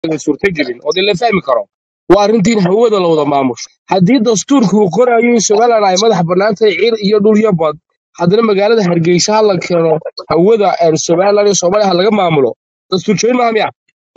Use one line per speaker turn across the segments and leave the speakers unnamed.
suurtagelin oo dee la fahmi karo waa arrintii in hawada la wada maamusho haddii dastuurku uu qorayo in somalilan ay madax bannaan tahay cir iyo dhul iyo bad haddana magaalada hargeysa ha la keeno hawada ee somalilan iyo soomaaliya ha laga maamulo dastuur jebin maaha miya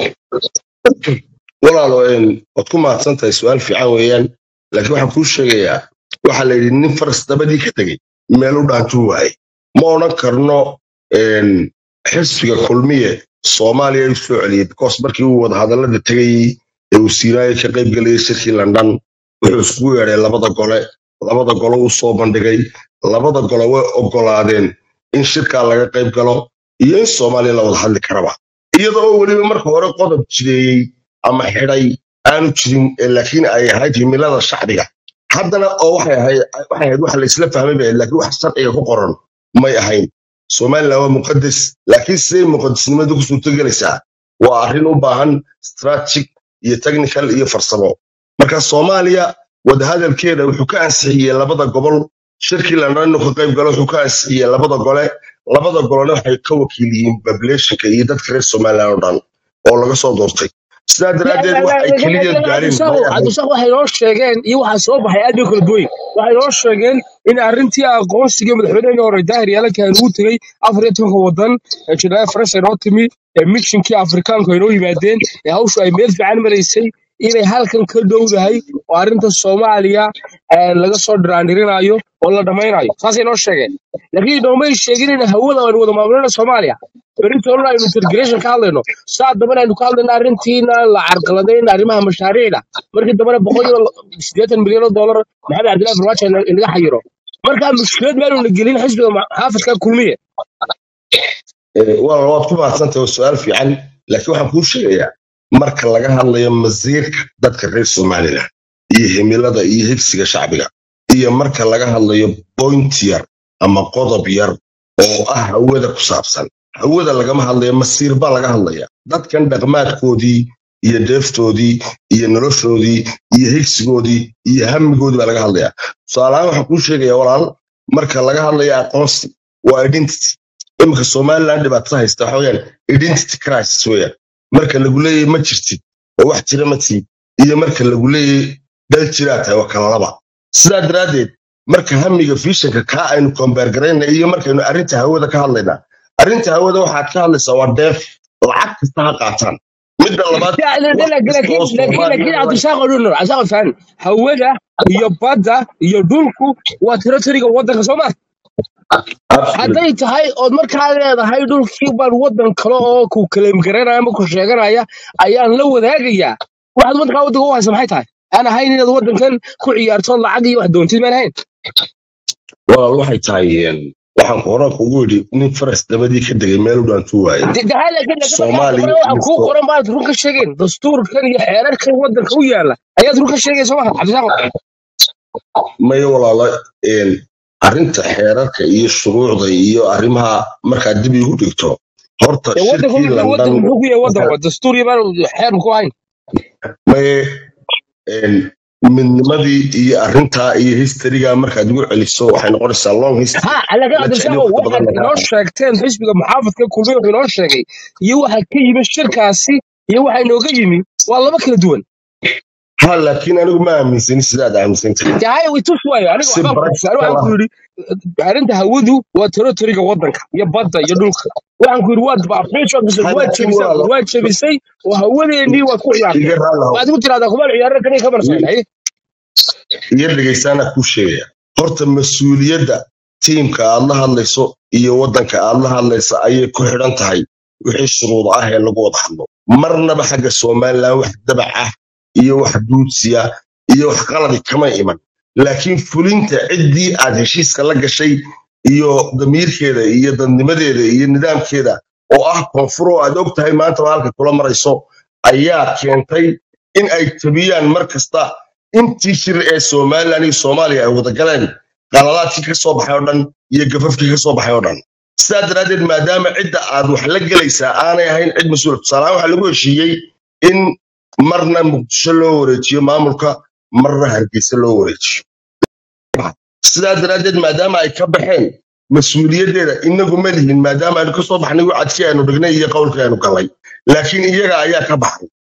walaalo een, waad ku mahadsan tahay su-aal fiican weeyaan laakiin waxaan kuu sheegayaa waxaa la yidhi nin faras dabadii ka tegey meel u dhaantuu waaye ma odhan karno een, xisbiga kulmiye soomaaliya u soo celiyey because markii uu wadahadallada tegayey ee uu siiraayo ka qayb gelayay shirkii london wuxuu iskugu yeedhay labada gole labada gole uu soo bandhigay labada gole way ogolaadeen in shirkaa laga qayb galo iyo in soomaaliya la wada hadli karaba iyadoo weliba marka hore qodob jireeyey ama xidhay aanu jirin ee laakiin ay ahayd himilada shacbiga haddana oo waxay ahayd waxay ahayd waxa la isla fahmay bay ahayd laakiin wax sharciga ku qoran may ahayn somaliland waa muqadas laakiin siday muqadasnimadu ku suurtogelaysaa waa arrin u baahan strategic iyo technical iyo farsamo marka soomaaliya wadahadalkeeda wuxuu ka ansixiyey labada gobol shirkii london inuu ka qayb galo wuxuu ka ansixiyey labada gole labada golena waxay ka wakiil yihiin populationka iyo dadka reer somaliland oo dhan oo laga soo doortay sidaa daraaddeed wax ay keliya gaareen may ahayn
cabdisaq waxay noo sheegeen iyo waxaa soo baxay aad bay kala duwan waxay noo sheegeen in arrintii aqoonsiga madaxweynihii hore daahir yaalanka ugu tegey afar iyo tobanka wadan ee janaaya faransa inoo timi ee mishinkii afrikaanku ay noo yimaadeen ee hawshu ay meel fiican maraysay inay halkan ka dhowdahay oo arrinta soomaaliya ee laga soo dhiraandhirinayo oo la dhammaynayo saasay noo sheegeen laakiin noomay sheegin in hawada aynu wada maamulina soomaaliya beritoolna aynu intergration ka hadlayno saa dambana aynu ka hadlayno arrintiina la carqaladayn arrimaha mashaariicda markii dambana boqol iyo siddeetan milyan oo doolar maxamed cabdillahi farmaajo ina- inaga xayiro marka mushkilad meelnu la gelin xisbiga ma- xaafidka kulmiye
Eh, waa waad ku mahadsantahay waa su-aal fiican laakiin waxaan kuu sheegayaa marka laga hadlayo masiirka dadka reer somaliland iyo himilada iyo higsiga shacbiga iyo marka laga hadlayo point yar ama qodob yar oo ah hawada ku saabsan hawada lagama hadlayo masiir baa laga hadlaya dadkan dhaqmaadkoodii iyo deeftoodii iyo noloshoodii iyo higsigoodii iyo hamigoodii baa laga hadlaya tusaalahaan waxaan kuu sheegayaa walaal marka laga hadlayo aqoonsi waa identity iminka somaliland dhibaatada haysta waxa weyaan identity crisis weeyaan marka lagu leeyahay ma jirtid oo wax jira ma tihid iyo marka lagu leeyahay dal jiraa tahay waa kala laba sidaa daraaddeed marka hamiga fishanka kaa aynu kombeer garayna iyo markaynu arrinta hawada ka hadlaynaa arrinta hawada waxaad ka hadlaysaa waa deef lacag kasta ha qaataan midda labaad wax kasta oo soomaaliya
cabdisaaqo dhunur cabdisaaqo faan hawada iyo badda iyo dhulku waa territoriga waddanka soomaa
absolutely
hadday tahay ood markaa leedahay dhulkii baan waddan kale oo ku kaleem garanaya ama ku sheeganaya ayaan la wadaagayaa waxaad waddankaa waddanka u haysa maxay tahay aan ahayn inaad waddankan ku ciyaarto lacag iyo wax doontid maan ahayn
walaal waxay tahay een, waxaan horan kugu yidhi nin faras dabadii ka degay meel u dhaantuu waaye
De- de- laakiin laakiin markaa
soomaaliya
hore waxaan
iyo
kuu
so-
qoran baad run ka sheegeen dastuurkan iyo xeerarkan waddanka u yaala ayaad run ka sheegaysa maha cabdisaaqo
maya walaalo een, arrinta xeerarka iyo shuruucda iyo arrimaha markaad dib igu dhigto horta
dee waddanku
shirkii
muxuu waddanku
london
muxuu ku yahay
marka
waddanku dastuur iyo baan xeer ku ahayn
maye een, midnimadii iyo arrintaa iyo historyga markaad igu celiso waxay noqonaysaa long history
ha laakiin
la jecel
cabdisaaqo
waqti badan
waxaad
lagaa
inoo sheegteen xisbiga muxaafadka kulmiye wuxuu inoo sheegay iyo waxa ka yimi shirkaasi iyo waxa inooga yimi waa laba kala duwan
ha laakiin anigu ma aaminsani sidaad aaminsan tahay
tahay way tus waayo aniga
si
waxbaan ku tusay
practical
waxaan ku
ah
yidhi arrinta hawadu waa territoriga waddanka iyo badda iyo dhulka waxaan ku yidhi waad baafiisho
ha
waad
laakiin
jebisay
walaalo
waad jebisay oo hawadeennii waad ku ciyaartay
iga raalahow
waad ku tiraahdaa kumaan ciyaarada kaniya ka marsayn haye
iyo dhegaystaana kuu sheegaya horta mas-uuliyadda tiimka aad la hadlayso iyo waddanka aad la hadlaysa ayay ku xidhan tahay wixii shuruud ah ee lagu wada hadlo marnaba xagga somaliland wax dabac ah iyo wax duudsiya iyo wax qaladi kama iman laakiin fulinta ciddii aad heshiiska la gashay iyo damiirkeeda iyo dadnimadeeda iyo nidaamkeeda oo ah koonfur oo aad og tahay maanta waa halka kula marayso ayaa keentay in ay tabiyaan mar kasta intii shir ee somaliland iyo soomaaliya ay wada galeen qalalaadkii ka soo baxay oo dhan iyo gafafkii ka soo baxay oo dhan sidaa daraaddeed maadaama cidda aad wax la gelaysaa aanay ahayn cid mas-uula tusaalahaan waxaa lagu heshiiyey in marna muqdisho loo wareejiyo maamulka marna hargeysa loo wareejiyo sidaa daraaddeed maadaama ay ka baxeen mas-uuliyaddeeda inagu ma lihin maadaama aynu ka soo baxnay wacadkii aynu dhignay iyo qowlkii aynu galay laakiin iyaga ayaa ka baxay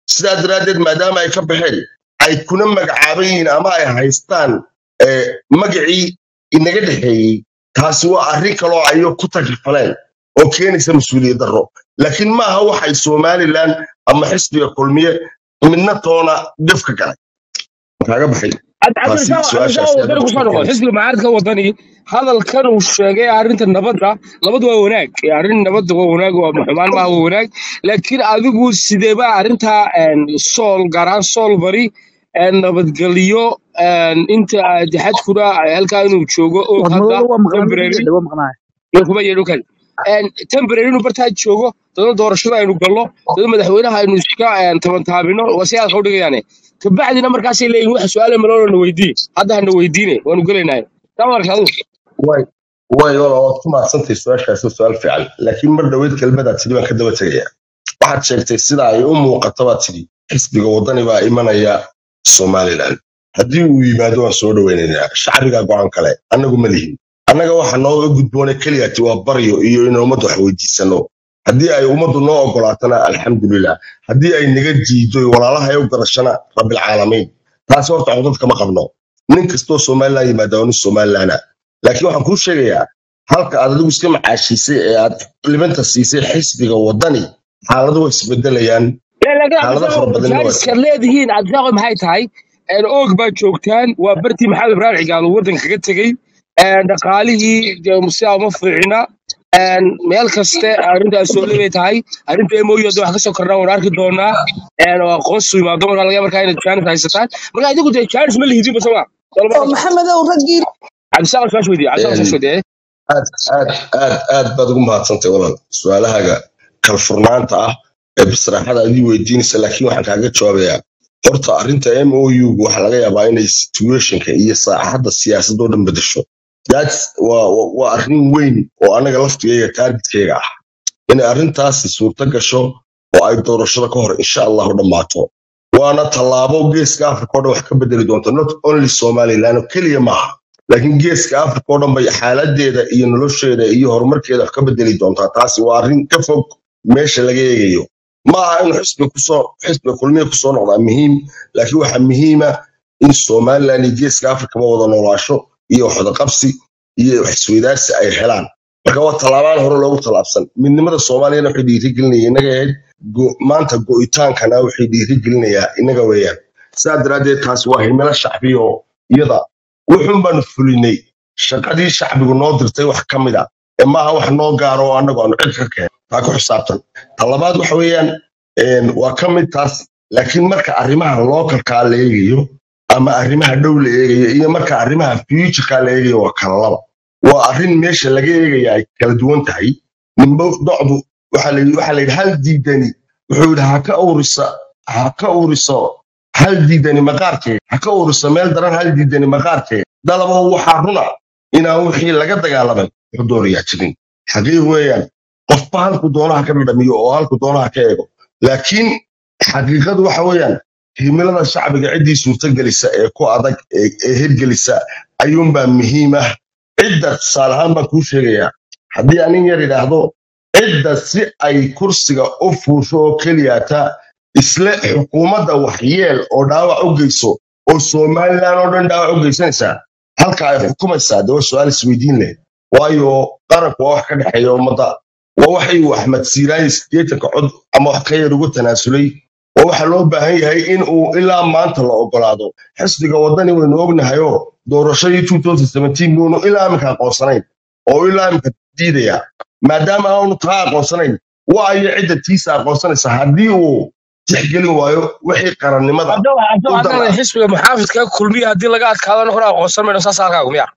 sidaa daraaddeed maadaama ay ka baxeen ay kuna magacaaban yihiin ama ay haystaan eh, magacii inaga dhexeeyey taasi waa arrin kaloo ayo ku takifaleen oo keenaysa mas-uuliyad darro laakiin maaha waxay somalilan ama xisbiga kulmiye midna toona dhifka galay kaaga baxay taasi su-aashaasi aad
wadani kusoo noqo xisbiga mucaaradka wadani hadalkan uu sheegay arrinta nabadda nabad waa wanaag ee arrin nabadda waa wanaag waa xumaan maaha waa wanaag laakiin adigu sideeba arrinta een, sool gaar ahaan sool bari een, nabadgelyo een, inta aad xadkuna halkaa inuu joogo oo
war
hadda
madoobe waa maqnaa
temporary
midda waa maqnaa
iyo kuma yeedho kale een, temporary inuu bartaa joogo dada doorashada aynu gallo dada madaxweynaha aynu iska een, tabantaabino waa si aad ka udhigayaane kabacdina markaasay leeyihin wax su-aale maloola na weydii hadda hana weydiine waanu gelaynahay taa marka adigu
way way wala waad ku mahadsantahay su-aashaasi waa su-aal fiican laakiin mar dhoweed kelmadaad tidhi baan ka daba tegaya waxaad sheegtay sida ay u muuqato baad tidhi xisbiga wadani baa imanaya somalilan haddii uu yimaado waan soo dhoweynaynaa shacbiga go-aan kale annagu ma lihin annaga waxa nooga gudboona keliyati waa baryo iyo in ummadda wax weydiisano haddii ay ummaddu noo ogolaatana alxamdulilah haddii ay naga diido walaalaha ay u garashana rabbilcaalamiin taasi horta codad kama qabno nin kastoo somalilan yimaada waa nin somalilana laakiin waxaan kuu sheegayaa halka aad adigu iska macaashiisay ee aad libanta siisay xisbiga wadani xaaladu way isbedelayaan
laakiin
xaalado fara badan waa
jaaniskaad leedihiin cabdisaaqo maxay tahay een, oog baad joogtaan waa bartii maxamed ibraahim cigaal uu waddanka kaga tegey een, dhaqaalihii dee sidaa uma fiicna een, meel kaste arrintaas soo lebay tahay arrinta moy hadda wax kasoo kornaa waan arki doonaa een, oo aqoonsi yimaado markaa laga markaa inaad jaanis haysataan marka adigu dee jaanis ma lihidinba soma
oo maxamedow raggii
cabdisaaqo suaash weydiye cabdisaaqo suaash weydiye
aad aad aad aad baad ugu mahadsantay walaal su-aalahaaga kalfurnaanta ah ee bisraaxada adii weydiinaysa laakiin waxaan kaaga jawaabayaa horta arrinta m o u waxaa laga yaabaa inay situationka iyo saaxadda siyaasadoo dhan bedesho That's- waa waa- waa arrin weyn oo anaga laftigayga taargetkayga ah inay arrintaasi suurto gasho oo ay doorashada ka hor insha allahu dhammaato waana tallaabo geeska africa oo dhan wax ka bedeli doonta not only somaliland oo keliya maaha laakiin geeska africa oo dhan bay xaaladeeda iyo nolosheeda iyo horumarkeeda wax ka bedeli doontaa taasi waa arrin ka fog meesha laga eegayo ma aha inuu xisbiga kusoo xisbiga kulmiya kusoo noqdaa muhiim laakiin waxaa muhiima in somaliland iyo geeska africaba wada noolaasho iyo waxwada qabsi iyo wax isweydaarsi ay helaan marka waa tallaabaan hore loogu tallaabsan midnimada soomaaliyana waxay dhiirigelinaya inaga ahayd go- maanta go'itaankana waxay dhiirigelinayaa inaga weeyaan saa daraaddeed taasi waa himilo shacbi oo iyada wuxun baanu fulinay shaqadii shacbigu noo dirtay wax ka mid a ee maaha wax noo gaaro oo annagu aanu cid ka keen taa ku xisaabtan talabaad waxa weeyaan een, waa ka mid taas laakiin marka arrimaha localkaa la eegayo ama arrimaha dhow la eegayo iyo marka arrimaha futureka la eegayo waa kala laba waa arrin meesha laga eegaya ay kala duwan tahay nimbo docdu waxaa la yidhi waxaa la yidhi hal diidani wuxuu yidhi ha ka urisa ha ka uriso hal diidani maqaarkeed ha ka uriso meel daran hal diidani maqaarkeed dalabo waxaa runa inaan wixii laga dagaalamay xudooriyaa jirin xaqiiq weeyaan qofba halku doonaha ka dhadhamiyo oo halku doonaha ka eego laakiin xaqiiqadu waxa weeyaan himilada shacbiga ciddii suurtagelisa ee ku adag ee ee hirgelisa ayuunbaa muhiim ah cidda tusaale ahaan baan kuu sheegayaa haddii anin yar idhaahdo cidda si ay kursiga u fuusho oo keliyata isle xukuumadda waxyeel oo dhaawac u geyso oo somalilan oo dhan dhaawac u geysanaysaa halka ay xukumaysaa dee waa su-aal isweydiin leh waayo qaranku waa wax ka dhexeeya ummadda waa waxay uu axmed siiraani sideetanka cod ama wax ka yar ugu tanaasulay waa waxa loo baahan yahay in uu ilaa maanta la ogolaado xisbiga waddani waynu ognahayoo doorashadii 2017 buunu ilaa iminka aqoonsanayn oo ilaa iminka diidaya maadaama aanu taa aqoonsanayn waayo cidda tiisa aqoonsanaysa haddii uu tixgelin waayo wixii qarannimada
hadda hadda
u
hadda
dara
xisbiga muxaafidka kulmiya haddii laga adkaado anaguna aqoonsan mayno saas halkaagu miya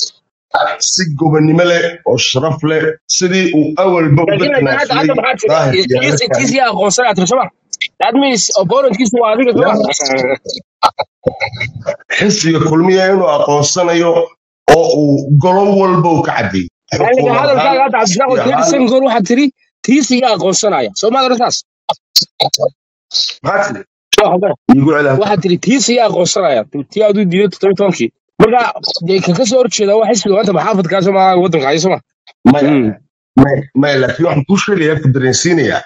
si gobonnimo leh oo sharaf leh sidii uu awalba uga
laakiin laakiin hadda
tanaasulay
hadda maxaa
daahir
tiri
iyo
tiisi
halkan
tiisi aqoonsan aad tiri soma that means opponentkiisu waa adiga soma
xisbiga kulmiya inuu aqoonsanayo oo uu golo walba uu ka cadeeyo
laakiin
xukuumad ahaan
hadalkaaga hadda cabdishaaqo
iyo
thirty
ahaan
second goor waxaad tiri tiisiga aqoonsanaya soomaad oran saas
maxaa tiri
Waa hadda.
iigu celi halkan
waxaad tiri tiisiga aqoonsanaya tii aad u diiday todoba tobankii marka dee ka ka soo horjeeda waa xisbiga maanta maxaafidkaa soma waddanka hayo soma
maya maya maya laakiin waxaan kuu sheegayaa ku dareensiinayaa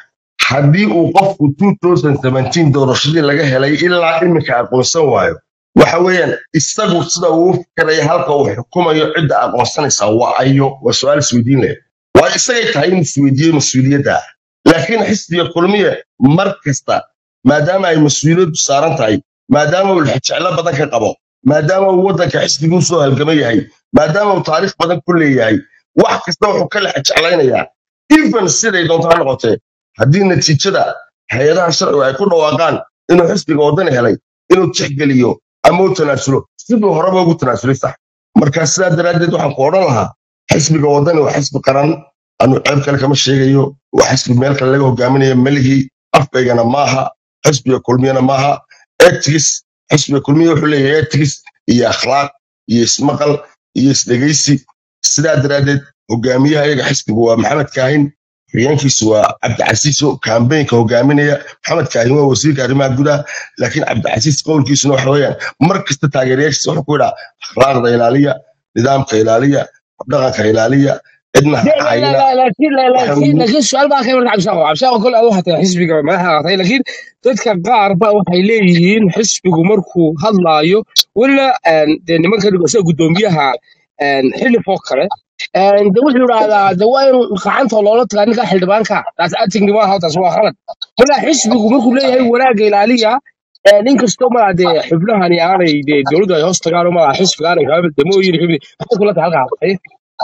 haddii uu qofku 2017 doorashadii laga helay ilaa iminka aqoonsan waayo waxa weeyaan isagu sida uu u fikiraya halka uu xukumayo cidda aqoonsanaysaa waa ayo waa su-aal isweydiin leh waa isagay tahay in isweydiiyo mas-uuliyadda laakiin xisbiga kulmiye mar kasta maadaama ay mas-uuliyaddu saaran tahay maadaama uu jeclo badan ka qabo maadaama uu waddanka xisbiguu soo halgama yahay maadaama uu taariikh badan ku leeyahay wax kasta wuxuu ka lex jeclaynayaa even siday doonto ha noqotee haddii natiijada hay-adaha sharcigu ay ku dhawaaqaan inuu xisbiga waddani helay inuu tixgeliyo ama u tanaasulo siduu horeba ugu tanaasulay sax marka sidaa daraaddeed waxaan ku odhan lahaa xisbiga waddani waa xisbi qaran anu ceeb kale kama sheegayo waa xisbi meel kale laga hogaaminayo meligii afkaygana maaha xisbiga kulmiyana maaha etigis xisbiga kulmiya wuxuu leeyahay etigis iyo akhlaaq iyo ismaqal iyo isdhegaysi sidaa daraaddeed hogaamiyaha iyaga xisbigu waa maxamed kaahin xigeenkiisu waa cabdicasiiso kambeynka hogaaminaya maxamed kaahin waa wasiirka arrimaha gudaha laakiin cabdicasiis qowlkiisuna waxa weeyaan mar kasta taageerayaashiisa wuxuu ku yidhaa akhlaaqda ilaaliya nidaamka ilaaliya dhaqanka ilaaliya cidna ha caayina
laakiin laakiin laakiin su'aal baa ka iman cabshaaqo cabshaaqo kole adu hatay xisbiga madaxa hatay laakiin dadka qaar ba waxay leeyihiin xisbigu markuu hadlaayo weliba dee nimanka sida guddoomiyaha xilifoo kale de wuxuu yidhaahdaa de waa in gacanta loola tagaa ninka xildhibaanka taas atigni maaha taas waa khalad marka xisbigu markuu leeyahay wanaagga ilaaliya inkastoo malaa dee xubnahani aanay dee dowladdu ay hoos tagaan oo malaa xisbiga aanay waxba damooyin xubni maxay kula tahay halkaa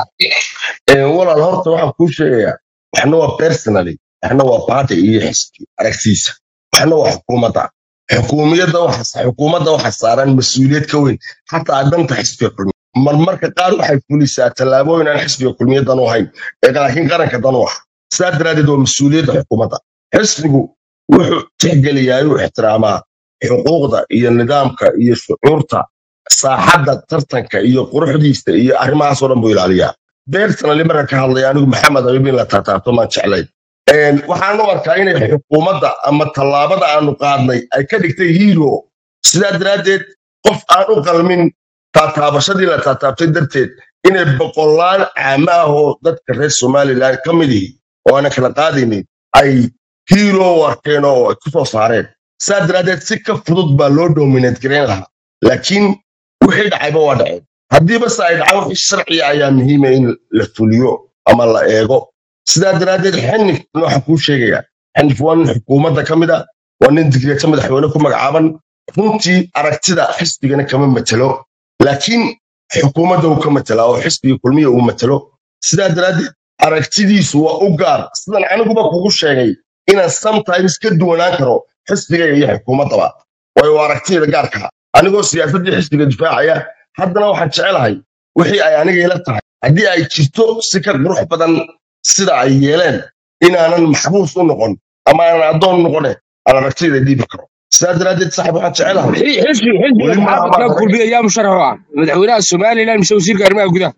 walaal horta waxaan kuu sheegayaa waxna waa personally waxna waa party iyo xisbi aragtiisa waxna waa xukuumadda xukuumiyadda waxa xukuumadda waxa saaran mas-uuliyad ka weyn xataa danta xisbiga kulmiya marmarka qaar waxay fulisaa tallaabooyin aan xisbiga kulmiya dan u hayn ee laakiin qaranka dan u ah sidaa daraaddeed waa mas-uuliyadda xukuumadda xisbigu wuxuu tixgeliyaa inuu ixtiraamaa xuquuqda iyo nidaamka iyo shucuurta saaxadda tartanka iyo quruxdiisa iyo arrimahaasoo dhan buu ilaaliyaa beertanali marka ka hadlaya anigu maxamed ayub in la taataabto maan jeclayn waxaan u arkaa inay xukuumadda ama tallaabada aanu qaadnay ay ka dhigtay hiiro sidaa daraaddeed qof aan u qalmin taataabashadii la taataabtay darteed inay boqolaal caama ah oo dadka reer somalilan ka mid ihi oo aanan kala qaadaynin ay hiiro u arkeen oo ay ku soo saareen sidaa daraaddeed si ka fudud baa loo dominate garayn lahaa laakiin wixii dhacayba waa dhaceen haddiiba se ay dhacaan wixii sharciya ayaa muhiima in la fuliyo ama la eego sidaa daraaddeed xinif waxaan kuu sheegayaa xinif waa nin xukuumadda ka mid a waa nin digreeta madaxweyne ku magacaaban runtii aragtida xisbigana kama matelo laakiin xukuumadda uu ka matelaa oo xisbiga kulmiya uu matelo sidaa daraaddeed aragtidiisu waa u gaar sidan aniguba kugu sheegay inaan sometimes ka duwanaan karo xisbigayga iyo xukuumaddaba waayo waa aragtiyada gaarka anigoo siyaasaddii xisbiga difaacaya haddana waxaan jecelahay wixii ay aniga ila tahay haddii ay jirto si ka qurux badan sida ay yeeleen inaanan maxbuus u noqon ama aanan addoon noqone aan aragtiyada dhiibi karo sidaa daraaddeed saaxib waxaan jecelahay
xisbi xisbiga
weli maaha
maxaafadka
baan
kulmiya yaa musharax u ah madaxweynaha somalilan mise wasiirka arrimaha gudaha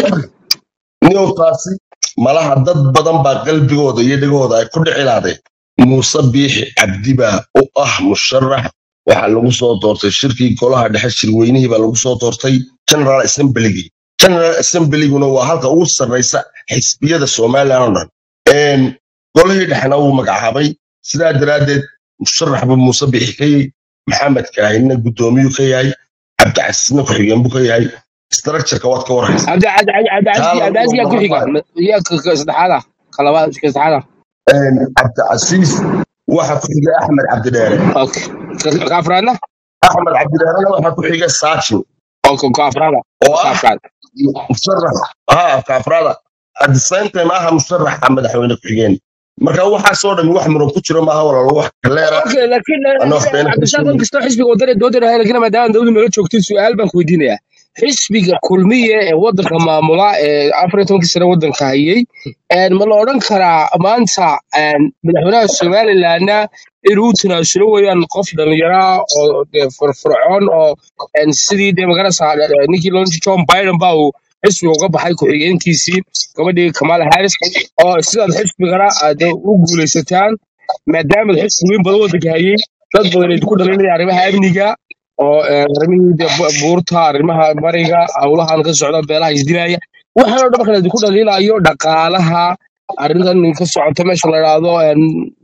niyow taasi malaha dad badan baa qalbigooda iyo dhegahooda ay ku dhicilaadeen muuse biixi cabdi baa u ah musharax waxaa lagu soo doortay shirkii golaha dhexe shirweynihii baa lagu soo doortay general assemblygii general assemblyguna waa halka ugu sarraysa xisbiyada somalilan oo dhan Een, golihii dhexena wuu magacaabay sidaa daraaddeed musharaxba muuse biixi ka yahay maxamed kaahina guddoomiyuu ka yahay cabdicasiisna ku-xigeen buu ka yahay structureka waad ka warhaysa
cabdi cabdi cabdi
taa
cabdi
lagu
cabdi yaa ku xiga
magacaabay
yaa ka ka saddexaada ka labaad ka saddexaada
Een, cabdicasiis waxa ku xiga axmed cabdidheere
okay ka ka afraadna
axmed cabdidheerena waxa ku xiga saachin
oo ka ka afraada
oo
ka
ah
afraad
musharax ha kaafraada at the same time aha musharaxa madaxweyne ku-xigeen marka waxaasoo dhan wax muran ku jiro maaha walaalo wax kaleera
okay laakiin
ana wax beena kala
cabdishaaq
sheegay
inkastoo xisbiga wadani doodana hay laakiin maadaama dawladu noola joogtay su-aal baan ku weydiinayaa xisbiga kulmiye ee wadanka maamula ee afar iyo tobankii sane wadanka hayay een, ma la odhan karaa maanta een, madaxweynaha somalilandna inuu u tanaasulo weeyaan qof dhallinyara oo dee firfircoon oo een, sidii dee magarasa ninkii loo john biden ba uu xisbiga uga baxay ku-xigeenkiisii gabadhii kamala harris oo sidaad xisbigana aad u guulaysataan maadaama xisbi weyn badan wadanka hayay dad badan ay ku dhalinaya arrimaha amniga oo eh, arrimihii dee bu- buurta arrimaha bariga howlahan ka socda beelaha isdilaya waxaan oo dhan marka laydinku dhaliilayo dhaqaalaha arrintan ka socota meesha la idhaahdo een,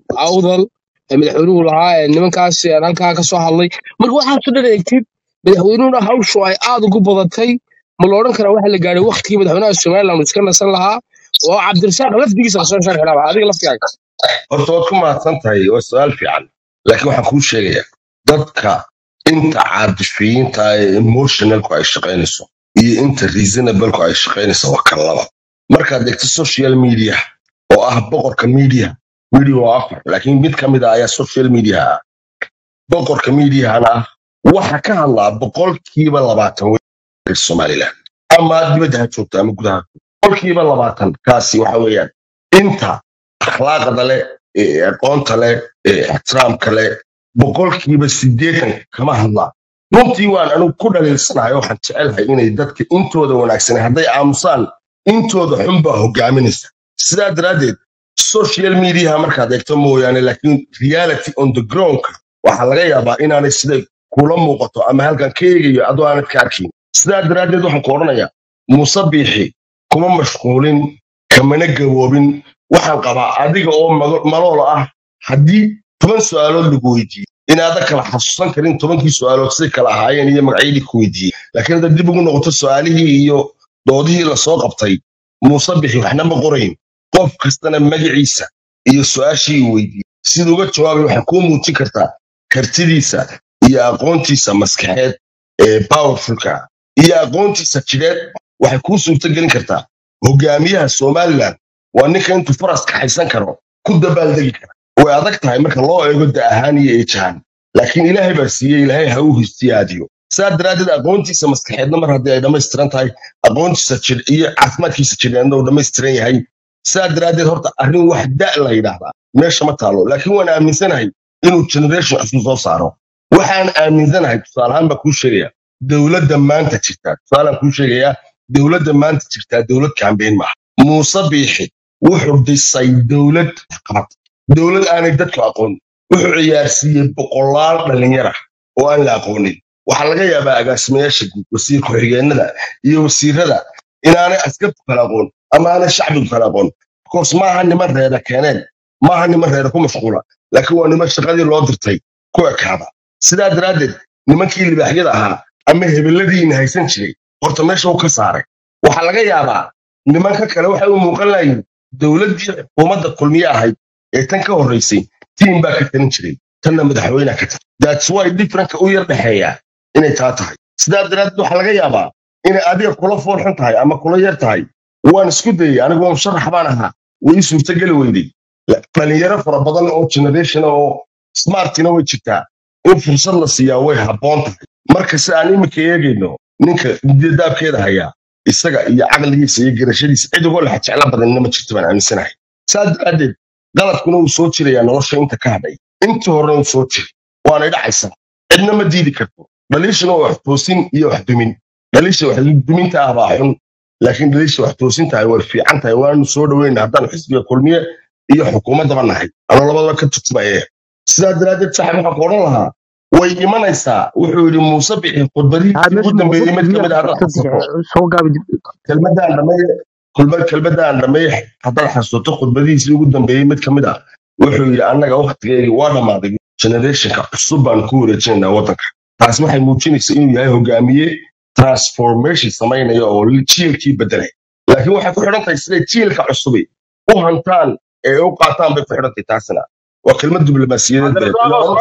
awdal ee madaxweynuhu lahaa ee nimankaas ee halkaa ka soo hadlay marka waxaasoo dhan eegtid madaxweynuhuna hawshu ay aad ugu badatay ma la odhan karaa waxa la gaadhay waktigii madaxweynaha somaliland uu iska nasan lahaa oo cabdirasaaq lafdigiisa lasoo sharxi lahaa adiga laftigaaga
horta waad ku mahadsan tahay waa su-aal fiican laakiin waxaan kuu sheegayaa dadka inta caadifiyiinta ee emotionalku ay shaqaynayso iyo inta reasonableku ay shaqaynayso waa kan laba markaad eegto social media oo ah boqorka media media waa afar laakiin mid ka mid ah ayaa social media ah boqorka mediahana ah waxa ka hadlaa boqolkiiba labaatan reer somaliland ama dibadda ha joogto ama gudaha boqolkiiba labaatan kaasi waxa weeyaan inta akhlaaqda leh ee aqoonta leh ee ixtiraamka leh boqolkiiba siddeetan kama hadlaa runtii waan anigu ku dhaliilsanahay waxaan jecelahay inay dadka intooda wanaagsan hadday aamusaan intooda xun baa hogaaminaysa sidaa daraaddeed social mediaha markaad eegto mooyaane laakiin reality on the groundka waxaa laga yaabaa inaanay siday kula muuqato ama halkan ka eegayo adoo aanad ka arkin sidaa daraaddeed waxaan ku odhanayaa muuse biixi kuma mashquulin kamana gaboobin waxaan qabaa adiga oo mago- malool ah haddii toban su'aalood lagu weydiiyo inaadan kala xasuusan karin tobankii su'aalood siday kala ahaayeen iyo magacyadii ku weydiiyey laakiin haddaad dib ugu noqoto su'aalihii iyo doodihii lasoo qabtay muuse bixi waxna ma qorayn qof kastana magaciisa iyo su'aashii uu weydiiyey siduu uga jawaabay waxay kuu muujin kartaa kartidiisa iyo aqoontiisa maskaxeed ee powerfulka ah iyo aqoontiisa jidheed waxay kuu suurtogelin kartaa hogaamiyaha somaliland waa ninka intuu faras kaxaysan karo ku dabaaldegi kara way adag tahay marka loo eego da ahaan iyo eejahaan laakiin ilaahay baa siiyey ilaahay ha u histiyaadiyo saa daraaddeed aqoontiisa maskaxeedna mar haddii ay dhammaystiran tahay aqoontiisa jir iyo caafimaadkiisa jireedna uu dhammaystiran yahay saa daraaddeed horta arrin wax da la yidhaahdaa meesha ma taalo laakiin waan aaminsanahay inuu generation cusub soo saaro waxaan aaminsanahay tusaalahaan baa kuu sheegaya dowladda maanta jirtaa tusaalaan kuu sheegayaa dowladda maanta jirtaa dowlad kambeyn maaha muuse biixi wuxuu dhisay dowlad qabad dowlad aanay dadku aqoon wuxuu ciyaarsiiyey boqolaal dhalinyara oo aan la aqoonin waxaa laga yaabaa agaasimayaasha guud wasiir ku-xigeenada iyo wasiirada inaanay askartu kala aqoon ama aanay shacbigu kala aqoon bikoos maaha niman reera keeneen maaha niman reera ku mashquula laakiin waa niman shaqadii loo dirtay ku ekaada sidaa daraaddeed nimankii libaaxyada ahaa ama hebeladiina haysan jiray horta meesha uu ka saaray waxaa laga yaabaa nimanka kale waxay u muuqan layiin dowladdii xukuumadda kulmiye ahayd ee tan ka horraysay tiim baa ka talin jiray tanna madaxweyne ka tahay that's why differentka u yar dhexeeya inay taa tahay sidaa daraaddeed waxaa laga yaabaa inay adiga kula foolxun tahay ama kula yar tahay waan isku dayay anigu waa musharax baan ahaa way ii suurtageli weyday La- dhalinyaro fara badan oo generation oo smartina way jirtaa in fursad la siiyaa way habboon tahay marka si aan iminka eegayno ninka daabkeeda hayaa isaga iyo caqligiisa iyo garashadiisa cid uga lex jecla badanina ma jirto baan aaminsanahay saa daraaddeed qaladkuna uu soo jirayaa nolosha inta ka hadhay intii horena uu soo jiray waanay dhacaysaa cidna ma diidi karto dhaliishana waa wax toosin iyo wax dumin dhaliisha wax duminta ah baa xun laakiin dhaliisha wax toosin tahay way fiican tahay waanu soo dhoweyna haddaan xisbiga kulmiye iyo xukuumaddaba nahay anoo labadaba ka turtumaya sidaa daraaddeed saaxib waxaan ku odhan lahaa way imanaysaa wuxuu yidhi muuse bixi khudbadihiisii ugu dambeeyey mid kamid ah haddaad xasuusato
soo gaabi
kelmadaan dhammeeye kulma- kelmadaan dhammeeye haddaad xasuusato khudbadihiisii ugu dambeeyey mid kamid ah wuxuu yidhi annaga waktigeedii waa dhammaaday generationka cusub baan ku wareejinaynaa waddanka taas waxay muujinaysaa inuu yahay hogaamiye transformation samaynaya oo jiilkii bedelay laakiin waxay ku xidhan tahay siday jiilka cusubi u hantaan ee u qaataan bay ku xidhan tahay taasina waa kelmad diblomaasiyadeed beed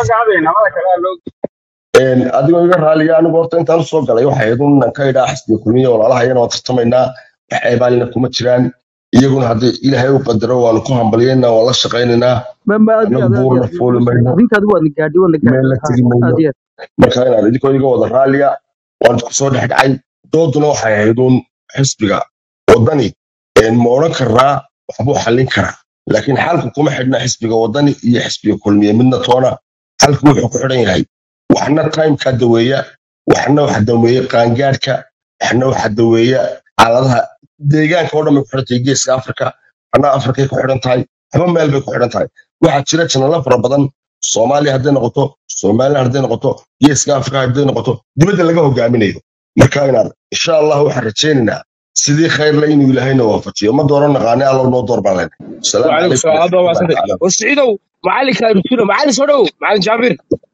Een, adigoo iga raaliya anigu horta intaan usoo galay waxay ahayd un inaan ka idhaa xisbiga kulmiya walaalahayana waan tartamaynaa wax ceebaalina kuma jiraan iyaguna haddii ilaahay u qadaro waanu ku hambalyaynaa waan la shaqaynaynaa
ma ma aad iyo
annagu
aad aad iyo
buurna
aad
fuuli mayno
arrintaadu waa na gaadhi waa na gaadhi
meel la
ha
tegi mayno
aad iyo aad
marka inaad idinkoo iga wada raaliya waan isku soo dhex dhacay dooduna waxay ahayd un xisbiga wadani een, ma odhan karnaa waxbuu xallin karaa laakiin xalku kuma xidhna xisbiga wadani iyo xisbiga kulmiye midna toona xalku wuxuu ku xidhan yahay waxna timeka daweeya waxna waxa daweeya qaangaadhka waxna waxa daweeya xaaladaha deegaanka oo dhan bay ku xidhan tahay geeska afrika waxna afrikay ku xidhan tahay waxba meel bay ku xidhan tahay waxaa jira janalo fara badan soomaaliya hadday noqoto somaliland hadday noqoto geeska afrika hadday noqoto dibadda laga hogaaminayo marka inaad insha allah waxaan rajaynaynaa sidii khayrla inuu ilaahayna waafajiyo ma dooran naqaane allow noo door baan leenahay asalaamu
وعليكم
calaykum
السلام هذا
waraxmatullahi
واسنتي
tacaala
وسعيدو معلي كان بتقول معلي سودو معلي جابر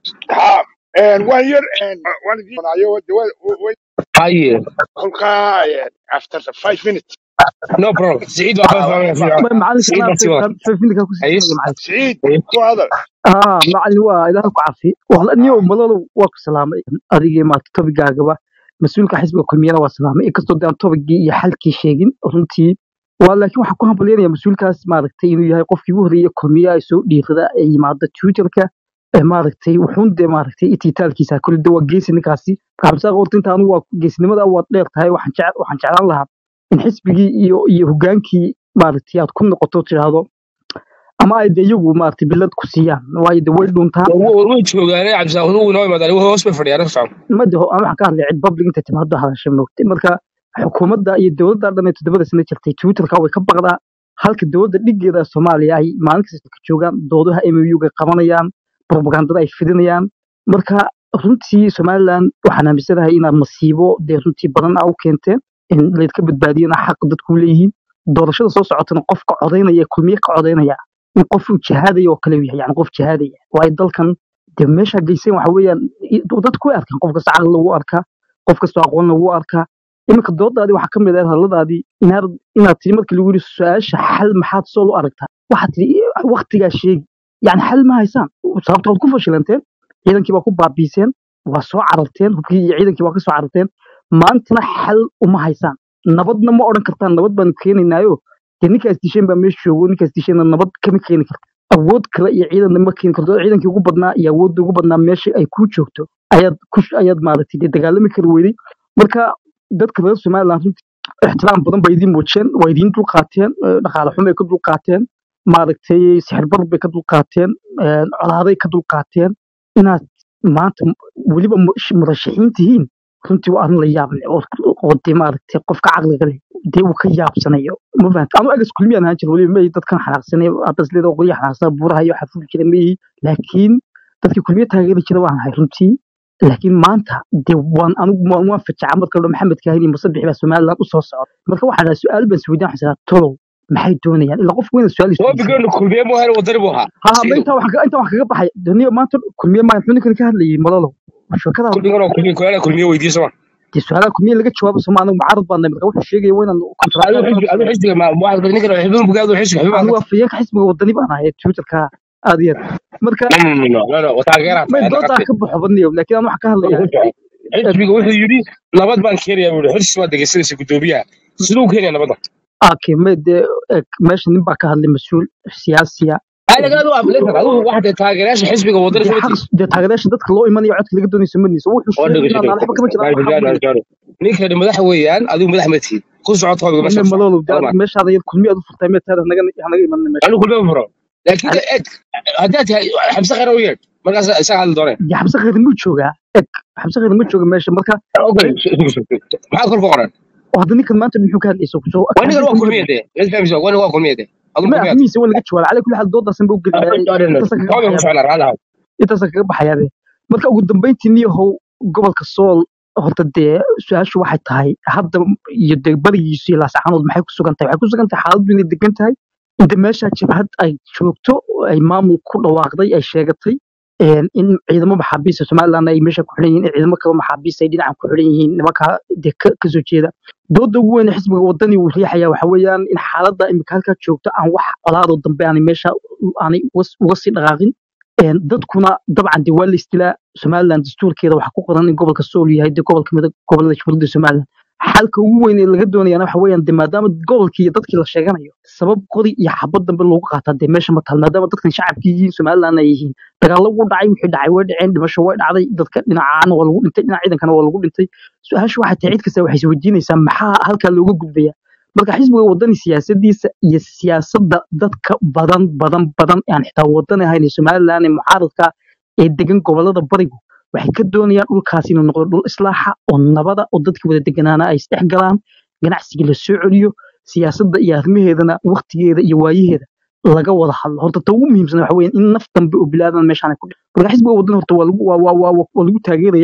ها een waan yar een waan idin doonaayo way
هاي
kolkaa after the five minutes
نو بروبلم سعيد وافا فاهم في
macalinka
سعيد
anaa
بس يلا
fafindika ku
اي
sii macalin
siciid
إيه.
ku hadal
haa macalin waa ilaaha ku cafi wala niyo malolo waa ku salaamay adigii maata tobigaagaba mas-uulka xisbiga kulmiyana waa salaamay inkastoo daan tobigii iyo xalkii sheegin runtii waa laakiin waxaan ku hambalyanaya mas-uulkaas maaragtay inuu yahay qofkii ugu horreeyay kulmiya ay soo dhiirada ee yimaada twitterka ee maaragtay wuxuun dee maaragtay ititaalkiisa kulli de waa geesi ninkaasi xabsaaq horta inta anigu waa geesinimada waad dheer tahay waxaan jece- waxaan jeclaan lahaa in xisbigii iyo iyo hogaankii maaragtay aad ku noqoto tidhaahdo ama ay de iyagu maaragtay bilad ku siiyaan waayo de way dhuntaan
way joogaanay cabdisaaq uu noo imaadaan wuxuu hoos bay fadhiyaan socon
ma de aan waxaan ka hadlay cid public intay timaado hadashay moogtay marka xukuumadda iyo dowladda dhan ee toddobada sano jirtay twitterka way ka baqdaa halka dowladda dhigeeda soomaaliya ay maalin kasta ka joogaan doodaha muga qabanayaan propagandada ay fidinayaan marka runtii somaliland waxaan aaminsanahay inaad masiibo dee runtii badan a u keenteen in laydka badbaadiyana xaq dadku leeyihiin doorashada soo socotana qofka codaynaya kulmiye ka codaynaya in qof uu jihaadaya oo kale uu yahay yani qof jihaadaya waayo dalkan dee meesha geyseen waxa weeyaan i- dadku way arkaan qof kasta caqli lagu arkaa qof kastoo aqoon lagu arkaa iminka doodaadii waxaa ka mid ah hadalladaadii inaad inaad tiri markii lagu yidhi su-aasha xal maxaad soo u aragtaa waxaad tiri waktigaa sheegi yani xal ma haysaan sababta waad ku fashilanteen ciidankii baa ku baabiiseen waa soo cararteen hubkii iyo ciidankii waa ka soo cararteen maantana xal uma haysaan nabadna ma odhan kartaan nabad baanu keenaynaayo dee ninkaas disheen baa meesha joogo ninkaas disheenna nabad kama keeni karto awood kale iyo ciidanna ma keeni karto ciidankii ugu badnaa iyo awoodda ugu badnaa meesha ay kuu joogto ayaad ku ayaad maaragtay dee dagaalami kari weyday marka dadka reer somaliland runtii ixtiraam badan bay idiin muujiyeen waa idiin dulqaateen eh, dhaqaale xumo ay ka dulqaateen maaragtay sixir bar bay ka dulqaateen eh, colaaday ka dulqaateen inaad maanta m- weliba mu- sh- murashaxiin tihiin runtii waa arrin la yaab leh oo oo dee maaragtay qofka caqliga leh dee uu ka yaabsanayo ma fahamta anu agas kulmiyaan ahaan jira weliba ma dadkan xanaaqsanay abasleeda oo qolyaha xanaaqsana buuraha iyo waxaa fuli jira ma yihi laakiin dadkii kulmiye taageeri jira waan ahay runtii laakiin maanta dee waan anigu waan waan fajacaa marka la maxamed kaahin iyo musabix baa somaliland u soo socda marka waxaa dhaha su-aal baan isweydiin waxaan saraa tolow maxay doonayaan ilaa qofku weyna su-aal
waa
isweydiisan
bigoonu kulmiye mu hel wadani buu ahaa
ha ma
siciidow
intaa waxaan ka- intaa waxaan kaga baxay duniya maanta kulmiye maa muxuu ninkan ka hadlayay malolow shirkada
kulmigan oo kulmiye kuyaala kulmiye weydiiso ma
dee su-aalaha kulmiye laga jawaabo soma anigu mucaarad baan nahay marka wuxuu sheegaya waa inaan
adigu
kontraataad
xisbi adigu xisbiga ma waxaad ninkan xibin bugaadu xisbi xibin
anigu
baad
afayeenka xisbiga wadani baan ahay twitterka aad iyo aad marka
no no no no no taageeraad
may
tahay
doodaa
naqatay
ka baxo badniyo laakiin aan waxaan ka hadlayaa eh,
xisbiga wuxuu yidhi nabad baan keenayaa buu yidhi xirsi baad dhegeysanaysa guddoomiyaha siduu keenaya nabadda
okay may dee eh, meesha nin baa ka hadlay mas-uul siyaasiya
anaga adigu afleetan adigu waxaad taageerayaasha xisbiga wadani
dee xaq
sababtiis
dee taageerayaasha dadka loo imanayo codka laga doonayso madniisa wuxuu
oo
sheegay inaan
dhegeysato
waxba kama jiraan waxaa weeye
ninkani madax weeyaan adigu madax ma tihid ku soco toobiga meesha
ina
ku soco
malolow dee
adama
meeshaada yar kulmiye aad u furtay mee taada hanaga hanaga imanina meesha
anigu kulmiye ma furo laakiin
Hal-
eg haddaad tahay xabse khayr u yeedh markaas isaga hadli dooneen
dee xabse khayr muu joogaa eg xabse khayr ma jooga meesha marka
okay
nin
maxaad kor ku qoran
oo hadda ninkan maanta muxuu ka hadlaysa kusoo
waa ninkan waa
kaambeynka mu
kulmiye
hadlay
dee mid fahmaysa waa ninkan waa kulmiye dee adigu
ma
kulmiyaad
arrimihiisa waa laga jawaaba cala kulli xaal doodaasan ba u gelinayaa intaasan kaga
toobiga ku
baxayaa
socnaa raalaha
intaasan kaga baxayaa marka ugu dambeyntii niyahow gobolka sool horta dee su-aashu waxay tahay hadda iyo dee barigiisu iyo laasaxanood maxay ku sugan tahay waxay ku sugan tahay xaaladdu inay degan tahay inta meesha jabhad ay joogto oo ay maamul ku dhawaaqday ay sheegatay een, in ciidamo maxaabiista somaliland ay meesha ku xiran yihiin in ciidamo kale maxaabiista ay dhinacan ku xiran yihiin nimanka dee ka ka soo jeeda dooda ugu weyn ee xisbiga wadani uu riixaya waxa weeyaan in xaaladda imika halkaa joogto aan wax colaadoo dambe aanay meesha aanay uga uga sii dhaqaaqin Een, dadkuna dabcan dee waa la istilaa somaliland dastuurkeeda waxaa ku qoran in gobolka sool yahay dee gobolka mida gobolada jamhuuriyadda somaliland xalka ugu weyn ee laga doonayana waxa weeyaan dee maadaama gobolkii iyo dadkii la sheeganayo sabab qori iyo xabad dambe loogu qaataa dee meesha ma taal maadaama dadkan shacabkii yihiin somaliland ay yihiin dagaallo wuu dhacay wixii dhacay way dhaceen dhimasho way dhacday dadka dhinacaana waa lagu dhintay dhinaca ciidankana waa lagu dhintay su-aashu waxay tahay cid kasta waxay isweydiinaysaa maxaa halkaa looga gudbaya marka xisbiga wadani siyaasadiisa iyo siyaasadda dadka badan badan badan ee aan xitaa wadani ahayn ee somaliland ee mucaaradka ee degan gobolada barigu waxay ka doonayaan dhulkaas inuu noqdo dhul islaaxa oo nabada oo dadkii wada deganaana ay isdhex galaan ganacsiga la soo celiyo siyaasadda iyo arrimaheedana waktigeeda iyo waayaheeda laga wada hadlo horta ta ugu muhiimsan waxa weeyaan in naf dambe oo bilaadan meeshaan ay ku dhicin marka xisbiga wadani horta waa lagu waa waa waa waa lagu taageerayaa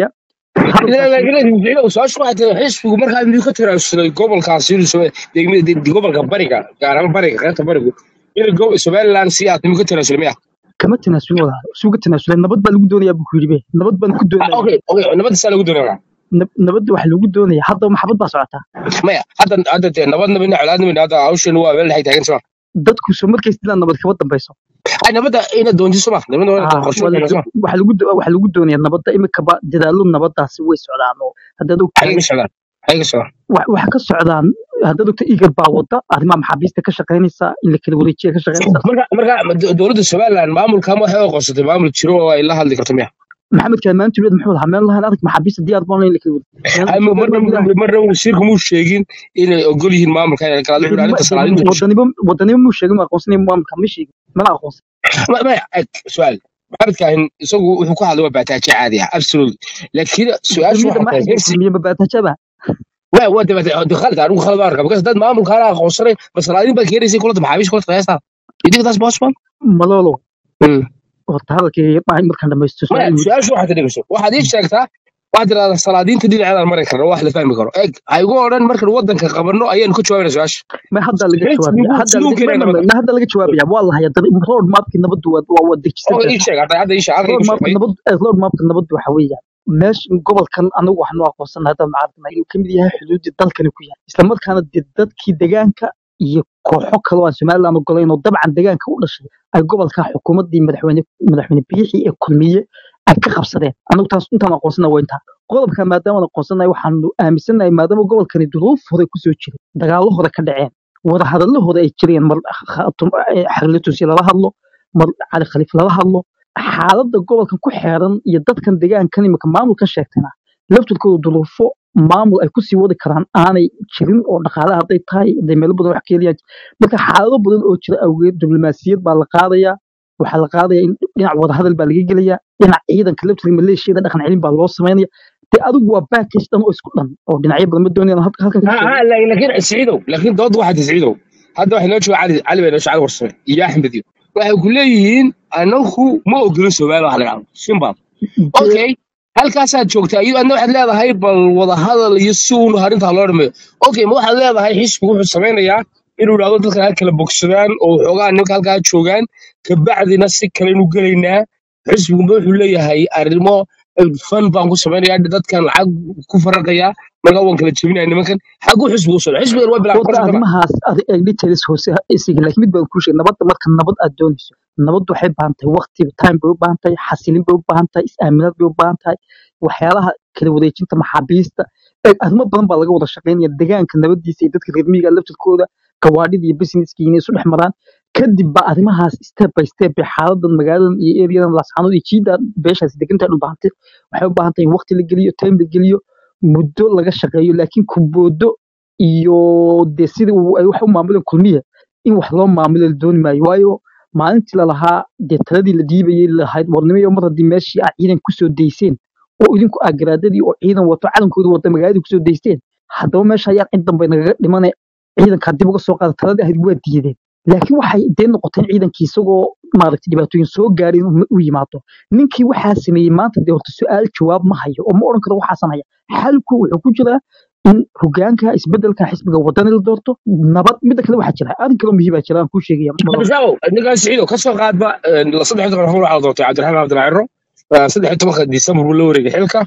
hadalkaasi
su-aashu waxay tahay xisbigu markaa miyuu ka tanaasulay gobolkaasi inuu Soma- degmada de- gobolka bariga gaar ahaan bariga qaybta barigu inuu go- somaliland sii aad miyuu ka tanaasulay miya
kama tanaasulin walaal isuga tanaasulay nabad baa lagu doonayaa buu ku yidhi be nabad baan ku
Ah,
doonaya
okay okay nabadda saa lagu doonaya
Nab- nabadda waxa lagu doonaya hadda maxabad baa socotaa
maya hadda hadda dee nabadna mina colaadna mina hadda hawshan waa meel waxay taagan soma
dadku soo markays dilaan nabad kama dambayso
ay nabadda ina doonti soma nabadda waa
Ah,
qorshe
waa la
soma
do- waxa lagu do- waxa lagu doonaya nabadda imikaba dadaallo nabadaasi way socdaan oo haddaad
xagee
ogtahay
ka socdaan xagee ka socdaan
wa- waxa ka socdaan haddaad ogtahay igar baa wada arrimaha maxaabiista ka shaqaynaysa in la kala wareejiya ka shaqaynaysa
marka marka do- dowladda somaliland maamulkan waxay u qorsatay maamul jiro oo ay la hadli karto miya
maxamed kaalmaan tuulad muxuu lahaa meel lahayn adag maxaabiista diyaar baan in la kala wareejiya
Ay,
meel
marna
somaliland gudaha
marna wasiirku muu sheegin inay ogol yihiin maamulka inay kala wuxuu arrinta salaadinta ku
wadanimo wadanimo muu sheegin ma aqoonsanaya maamulka ma sheegin mana aqoonsan
ma ma eg su'aal maxamed kaahin isagu wuxuu ku hadlay waa baataaje caadi ah absolutely laakiin su-aashu
kulmiyada
waxay tahay
maxay
hirsi
kulmiye mabaataajaba
waa waa dabata khalad anigu khalad baan arkaa because dad maamulka ana aqoonsanay masalaadin baa keenaysay kulanta maxaabiish kulanta qiyaasta you think that's possible
malolo
Hmm.
horta hadalkayga maahay markaan dhamaysto
maya
su-aal
su-aashu waxaad dhegeyso waxaad ii sheegtaa waxaad tirahdaa salaadiinta dhinaceedaan mari karna wax la fahmi karo eg ha igu odhan markaan wadanka qabanno ayaanu ka jawaabayna su-aasha
ma hadda laga
xisbigu
jawaabaya hadda
siduu
laga
keenaya
ma-
nabadda
ma- ma hadda laga jawaabaya waa la hayaa dad- road mapki nabaddu waa waa waa dejisan
oo
tahay
ii sheeg hadda hadda ii sheeg halka
road
igu
mapka
sheegay
nabad eh, road mapka nabaddu waxa weeyaan meesha gobolkan anagu waxaanu aqoonsanahay haddaan macaarifnay inuu kamid yahay xuduudii dalkani ku yahay isla markaana dee dadkii deegaanka iyo kooxo kale oo aan somaliland ogolayn oo dabcan deegaanka u dhashay ay gobolka xukuumaddii madaxweyne madaxweyne biixi ee kulmiye ay ka qabsadeen anagu taas intaan aqoonsanahay waa intaa qodobka maadaama aan aqoonsanahay waxaanu aaminsanahay maadaama gobolkani duruuf hore kusoo jiray dagaallo hore ka dhaceen wadahadalahooda ay jireen mar khatum- eh, xarlatusi lala hadlo mar cali khaliif lala hadlo xaaladda gobolkan ku xeeran iyo dadkan deegaankan imika maamulkan sheegtayna laftirkooda duruufo maamul ay kusii wadi karaan aanay jirin oo dhaqaale hadday tahay hadday meelo badan wax ka heliyaan marka xaalado badan oo jira awgeed diblomaasiyad baa la qaadayaa waxaa la qaadaya in dhinac wadahadal baa laga gelaya dhinac ciidanka laftirka maleeshiyada dhaqan celin baa loo samaynaya dee adigu waa package dhan oo isku dhan oo dhinacyo badan ma doonayaan halkan halkan ka
ها
sheego
ها لا- لكن سعيدو لكن ضد واحد سعيدو هذا واحد لو علي علي بن شعر ورسمه يا احمد يو waxay ku leeyihiin anagu ma ogolin Soomaali wax laga hadlo Simba
dee
okay halkaasaad joogtaa iyo adna waxaad leedahay bal wada hadal iyo si uun arrintaa loo dhameeyo okay ma waxaad leedahay xisbigu wuxuu sameynayaa inuu idhaahdo dadka ha kala bogsadaan oo xoogaa nimanka halkaa joogaan kabacdina si kale inu gelaynaa xisbigu ma wuxuu leeyahay arrimo fan baan ku samaynayaa dadkan lacag ku faraqayaa markaa waan kala jebinaya nimankan xaguu xisbigu u socda xisbigan waa bilaa
horta
qorshe kama
arrimahaas adi- ee details hoose ha isiga laakiin mid baan kuu sheegay nabadda marka nabad aad doonayso nabaddu waxay u baahan tahay waqti time bay u baahan tahay xasilin bay u baahan tahay is-aaminaad bay u baahan tahay waxyaalaha kala wareejinta maxaabiista ee arrimo badan baa laga wada shaqaynaya deegaanka nabadiisa iyo dadka reer miyiga laftirkooda gawaadhida iyo businesska inay isu dhex maraan kadib baa arrimahaas step by step bay xaaladan magaaladan iyo eriyadan laascaanood iyo jiida beeshaas degantahay u baahantay waxay u baahan tahay in waqti la geliyo time la geliyo muddo laga shaqeeyo laakiin kuboodo iyo dee sidii uu- ay wax u maamuleen kulmiya in wax loo maamulo la dooni maayo waayo maalintii lalahaa dee taladii la dhiibayay lahayd warnimo mar haddii meeshii aad ciidan kusoo dayseen oo idinku aa garaadadii oo ciidan wato calankooda wata magaaladii kusoo daysteen haddaba meesha ayaa cid dambe nagaga dhimane ciidankaa dib uga soo qaada taladii ahayd waa diideen laakiin waxay dee noqoteen ciidankii isagoo maaragtay dhibaatooyin soo gaareen u u yimaado ninkii waxaa sameeyey maanta dee horta su-aal jawaab ma hayo oo ma odhan karo waxaasan haya xalku wuxuu ku jiraa in hogaanka isbedelka xisbiga wadani la doorto nabad midda kale waxaa jira arrin kaloo muhiim baa jira aan kuu sheegaya
طب شاو ninkan siciido ka soo qaadba la saddex toban rafur waxaa la doortay cabdiraxmaan cabdilciro saddex tobanka disembar buu la wareegay xilka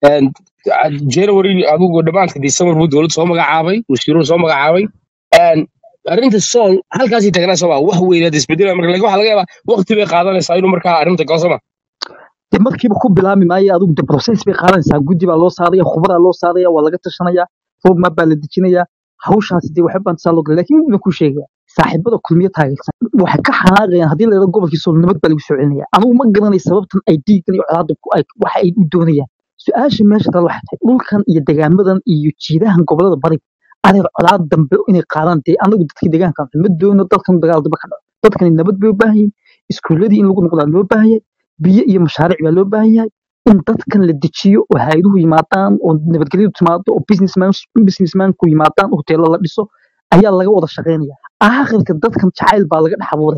january adigu dhamaadka disembar buu dowladda soo magacaabay wasiiruhu soo magacaabay arrinta sool halkaasii tagnaa soo maa wax weynaad isbedelaya marka laakiin waxaa laga yaabaa waqti bay qaadanaysaa inuu markaa arrinta galo soo ma
dee markiiba ku bilaami maayo adigu de process bay qaadanaysaa guddi baa loo saaraya khubraa loo saaraya waa laga tashanaya roadmap baa la dejinaya hawshaasi dee waxay baan saa loo galay laakiin mid baan kuu sheegaya saaxiibada kulmiye taageersan waxay ka xanaaqayaan haddii la yidhahdo gobolkii sool nabad baa lagu soo celinaya anigu ma garanay sababtan ay dhiigan iyo colaadda ku ay waxa ay u doonayaan su-aasha meesha taal waxay tahay dhulkan iyo degaamadan iyo jiidahan gobolada bariga adeer colaad dambe inay qaadaan dee anagu dadkii deegaanka ma doono dalkan dagaal dambe ka dhaco dadkani nabad bay u baahan yihiin iskuuladii in lagu noqdaa loo baahan yahay biyo iyo mashaariic baa loo baahan yahay in dadkan la dejiyo oo hay'aduhu yimaadaan oo nabadgelyadu timaado oo businessman businessmanku yimaadaan oo hoteelo la dhiso ayaa laga wada shaqaynaya aakhirka dadkan jacayl baa laga dhex abuuraya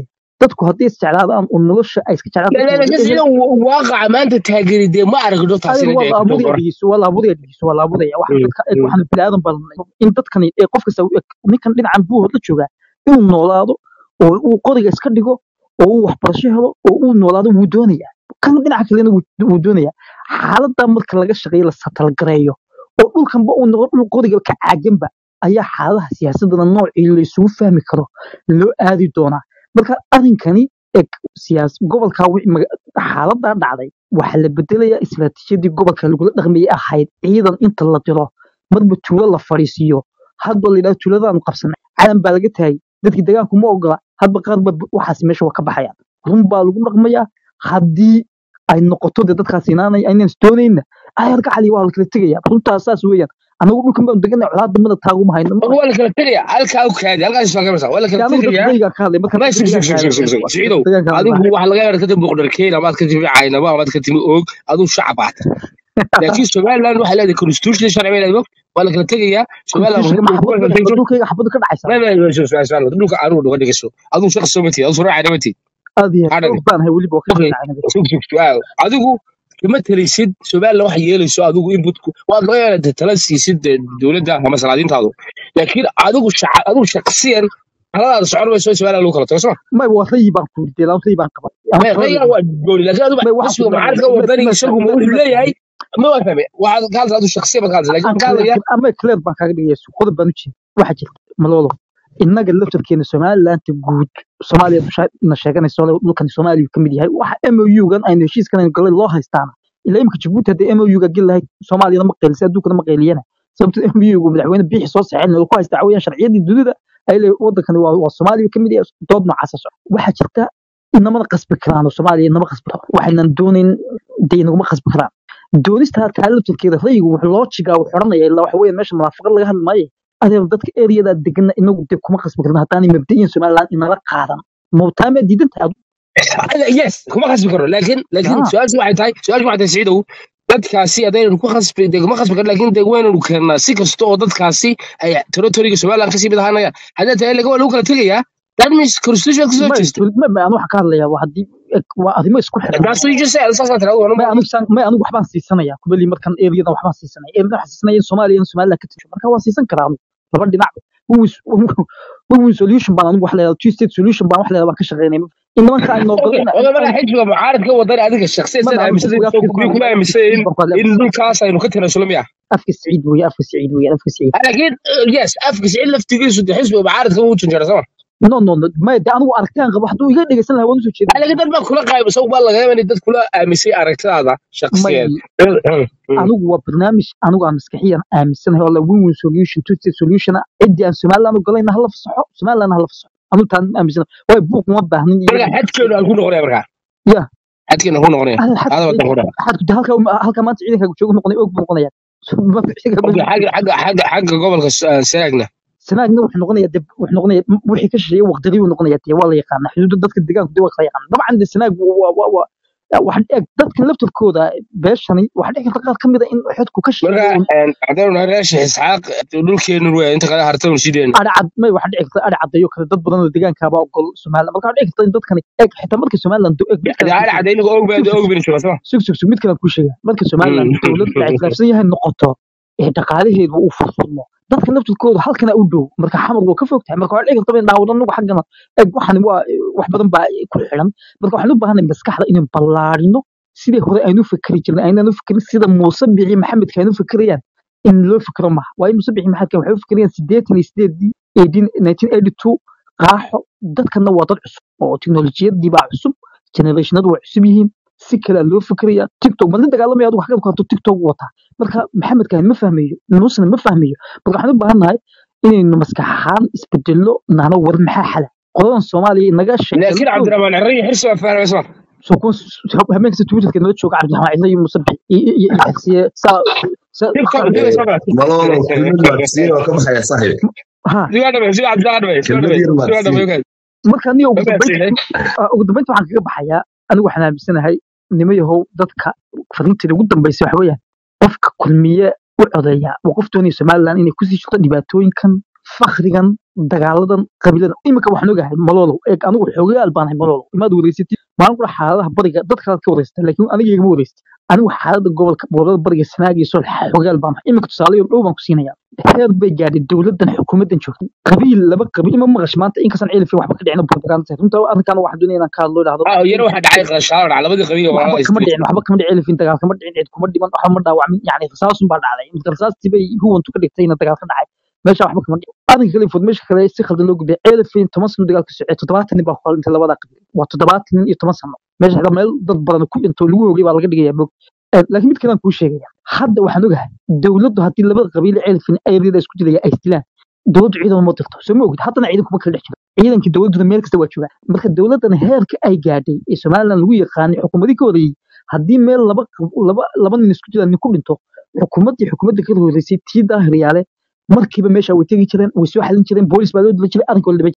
dadku haddii isjeclaadaan oo nolosha ay iska jeclaan
لا لا
dadku
لا
wada ehel
sida waaqica maanta taageeri dee ma aragno
adiga
taasina
waa
dee
la
ku
abuuraya
qora
dhegeyso waa la abuuraya dhegeyso waa la abuuraya waxaan dadka eeg waxaan bilaadan badanay in dadkani ee qof kasta uu eg ninkan dhinacan buu la joogaa inuu noolaado oo uu qoriga iska dhigo oo uu waxbarasho helo oo uu noolaado wuu doonayaa kan dhinaca kalena wuu wuu doonayaa xaaladda marka laga shaqeeyo la satalgareeyo oo dhulkanba uu noqdo dhul qoriga ka caaganba ayaa xaaladaha siyaasadana noocii la isugu fahmi karo loo aadi doonaa marka arrinkani eg siyaas gobolka wixii maga- xaaladaa dhacday waxaa la bedelayaa istiraatiijiyadii gobolka lagula dhaqmayay ahayd ciidan inta la diro marba tuulo la fadhiisiiyo hadba la yidhahdo tuuladaanu qabsanay calan baa laga taagay dadkii deegaanku ma ogola hadba qaar ba waxaas meesha waa ka baxayaan run baa lagu dhaqmayaa haddii ay noqoto dee dadkaas inaanay aynan isdoonayna ayar gacali waa la kala tegaya runtaas saas weeyaan anagu dhulkan baanu deganay colaadda mana taaguma hayno
marka waa la kala tegaya halkaa u kaadi halkaas isfaa kamarsa waa la
dee
kala
anagu dadka
tegaya
deegaan ka hadlay marka
ما
dadka
يسوق سوق
deegaan ka
سوق سوق
hadlay
سوق سعيدو
deegaan ka hadlay
adigu waxa laga yaabaa kadib boqorkeena amaad ka timi caynaba amaad ka timi oog aduu shacab aata laakiin somaliland waxay leedahay constitution sharci bay leedahay waa la kala tegayaa somaliland
constitutionka
markay
ma
ku
xabad
kala
ka dhacdo
tegso
dhulkayga xabadu ka dhacaysaa
ma ma ma soo soo soo dhulka aruur dhuga dhigaso aduu shaqo soo matid aduu soo raacay matid
aad iyo
hadhaga
xoog baan hay weliba waa ka
okay
shaqeynaa
sug sug su'aal adigu kama talisid somaliland wax yeelayso adigu inputku waad laga yaabaa tala siisid dee dowladda ama salaadiintaadu laakiin adigu shaca adigu shaqsiyan taladaada socon mayso in somaliland lagu kala tago soo
may waa rayi baan ku yidhi laan rayi baan qabay aan
ما
kala
غير
leeyahay
قولي لكن هذا
may waxaan ku
حسب
leeyahay
معارضه
may
وداني
may
يسوق
may
ما
may
لا هي ما فهم واحد قال هذا الشخصيه ما قال لكن
aan
قال
clear
يا
ama clear baan kaaga dhigaya qodob baan u jeeda waxaa jirta malolo innaga laftarkeena somalilaanta guud soomaaliya dusha na sheeganayso le dhulkan soomaaliya ka mid yahay waxa mou gan aynu heshiiskan aynu galay loo haystaana ilaa imika jabuuti haddii mou ga geli lahayd soomaaliyana ma qeylisa adduunkana ma qeyliyana sababto mou gu madaxweyne biixi soo saxeen ku haysta cawayaan sharciyadii dunida ay le wadankani waa waa soomaaliya ka mid yahay dood noocaasa soco waxaa jirta inamana qasbi karaan oo soomaaliya inama qasbi karaan waxaynan doonayn dee inaguma qasbi karaan doonista taa laftarkeeda rayigu wuxuu loo jigaa wuxuu odhanaya ilaa waxa weeye meesha munaafaqad laga hadli maayo adeer dadka ereyada degana inagu dee kuma qasbi karna haddaanay mabda'iyan somaliland inala qaadan mawtaamaa diidan tahay
يس كما خصب كره لكن لكن
aa
سؤال واحد هاي سؤال واحد سعيدو dadkaasi hadaynu ku khasbi de kuma khasbi karin laakiin de waynu keenaa si kasta oo dadkaasi ay territoriga somaliland kasii mid ahaanayaan haddii tahay laga waa lagu kala tegayaa that means constitution kasoo
may
jeesta
may may anu waxaan ka hadlayaa waa haddii eg- waa arrimo isku xiran
that's what you just said saasaa tiraahdo
may
wana
anigu saan- may anigu waxbaan siisanaya kubali markan eriyadan waxbaan siisanaya eriyadan waxaan siisanaya in soomaaliya in somaliland ka tasho marka waan siisan karaa anigu laba dhinac win solution baan anigu wax leedahay two state solution baan wax leedahay baan ka shaqeynaya in nimanka ay
اوكي
noogolina
ولا مرة حجبة معارض قوة ضري هذيك الشخصية
ما
سنة
انا
مثل
افكس افكس
كوبي كما مثل
افكس بقول
إن دول كاسة إنه كتير سلمية
افكس سعيد ويا افكس سعيد ويا افكس سعيد
لكن يس أفكس إلا في تجلس ودي حسب معارض كم وجه جرى سما
no no no ma de anigu arkaan qaba hadduu iga dhegeysan lahaa waan usoo jeedin
لكن ده ما كلها قايم سوق بالله قايم إن ده كلها مسي أركت هذا شخصيا
may anigu waa barnaamij anigu aan maskaxiyan aaminsanahay oo la win win solution two state solution ah ciddii aan somaliland u galayna hala fasaxo somaliland hala fasaxo anigu taan aaminsanahay waayo buuq uma baahnin iyo
مرة حد كانوا هنكون نغني مرة
ya
حد كانوا هنكون نغني
هذا حد
هذا ما تقوله
حد halka halka maanta ciidanka jooga noqonay og buu noqonaya ma xiga
أوكي حاجة حاجة حاجة حاجة قبل سرقنا
sanaagna wuxuu noqonaya deb wuxuu noqonaya wixii ka shisheeye waqtidii uu noqonaya dee waa la yaqaana xuduudda dadka deegaanku dee waa kala yaqaana dabcan de sanaag waa waa waa waxaan eeg dadka laftarkooda beeshani waxaa dhici karta qaar ka mid a in xodku ka shisheeye
مرة عندنا راشح إسحاق دول كانوا وين أنت قاعد هرتون سيدين
adhi cad may waxaa dhici karta adhi caddeeyo kale dad badan oo deegaankaaba ogol somaliland marka waxaa dhici karta in dadkani eeg xitaa marka somaliland do- eeg mid kale
ده
aan kuu
على
sheega
عدين أوج بعد
sug
أوج بين شو اسمه
sug sug sug mid kale aan kuu sheega marka somaliland dowlad la ictiraafsan yahay noqoto ee dhaqaalaheedu uu furfurmo dadka laftirkooda halkana u dhow marka xamar waa ka fog tahay marka waxaa dhici karta in dhaawado anagu xaggana eeg waxani waa wax badan baa ku xiran marka waxaan u baahanay maskaxda inaan ballaarino sidii hore aynu fikri jirnay aynaan u fikirin sida muuse bici maxamedka aynu fikirayaan in loo fikro maaha waayo muuse bici maxamedka waxay u fikirayaan sideetan iyo sideedii eighteen nineteen eighty two qaaxo dadkana waa dad cusub oo teknolojiyadii baa cusub generationadu waa cusub yihiin si kalea loo fikiraya tiktok ma la dagaalamaya adigu xagad ku harto tiktok wataa marka maxamedkan ma fahmayo muusena ma fahmayo marka waxaan u baahannahay inaynu maskax ahaan isbedelo nahno war maxaa xala qodadan soomaaliya inaga sheegta
لكن عبد
laftooda
الرحمن العري حرص فاهم اسمه
soo kuwa habeenkasta twitterka nala jooga cabdiraxmaan cidla iyo musabix iyo iyo iyo xigsiye saa saa
تيك توك
saa
دي اسمه
malolo kelmad maadsiin oo ka baxaya saaxiib
ha
دي واحدة بس دي عبد الله بس دي واحدة
kelmad
بس
yar
دي واحدة
maadsiin
بس
marka aniga ugu
ما
dambeynta
بس
ah, ugu dambeynta waxaan kaga baxayaa anigu waxaan aaminsanahay nimo yahow dadka fariinteeda ugu dambeysay waxa weeyaan qofka kulmiye u codeeya waa qof doonaya somaliland inay kusii jirto dhibaatooyinkan fakrigan dagaaladan qabiilada imika waxaan ogahay malolow eeg anigu xoogayaal baanahay malolow imaad wareysatid maalin kula xaaladaha bariga dadkaad ka wareysata laakiin aniga igama wareysat anigu xaalada gobolka gobolada bariga sanaag iyo sol xoogayaal baanahay imika tusaalayo dhow baan ku siinaya heer bay gaadhay dowladan xukuumadan joogtay qabiil laba qabiil ima maqash maanta inkastaan ceelifin waxba ka dhicina propaganda runta arrinkan waxaan doonaya inaan ka hadlo idhaahdo
ah yar waxa dhacay qashaar dhac labadii qabiil oo
waxba
walaalo
kama
isdilay
dhicin waxba kama dhicin elfin dagaal kama dhicin cid kuma dhiman waxba ma dhaawacmin yani rasaasun baa dhacday marka rasaastii bay huwantu ka dhigtayna dagaal ka dhacay meesha waxba kama dhicin arrinka kale fud meesha kale si khaldan loo gudbiyay elfin toban sano dagaal ka socday toddobaatan nin baa ku dhintay labada qabiil waa toddobaatan nin iyo toban sano meesha xitaa meel dad badan ku dhinto lagu hoogay baa laga dhigaya mog laakiin mid kale aan kuu sheegaya hadda waxaan ogahay dowladdu haddii labada qabiil ee elfin ayadada isku dilaya ay isdilaan dowladdu ciidan ma dirto soo ma ogid haddana ciidan kuma kala dhex jiro ciidankii dowladduna meel kasta waa joogaan marka dowladdan heerka ay gaadhay ee somalilan lagu yaqaanay xukuumadii ka horreeyey haddii meel laba laba laba nin isku jiraan nin ku dhinto xukuumaddii xukuumadda ka horreysay tii daahiriyaale markiiba meesha way tegi jireen way soo xalin jireen boolis baa loo dila jiray arrinka waa la dhiban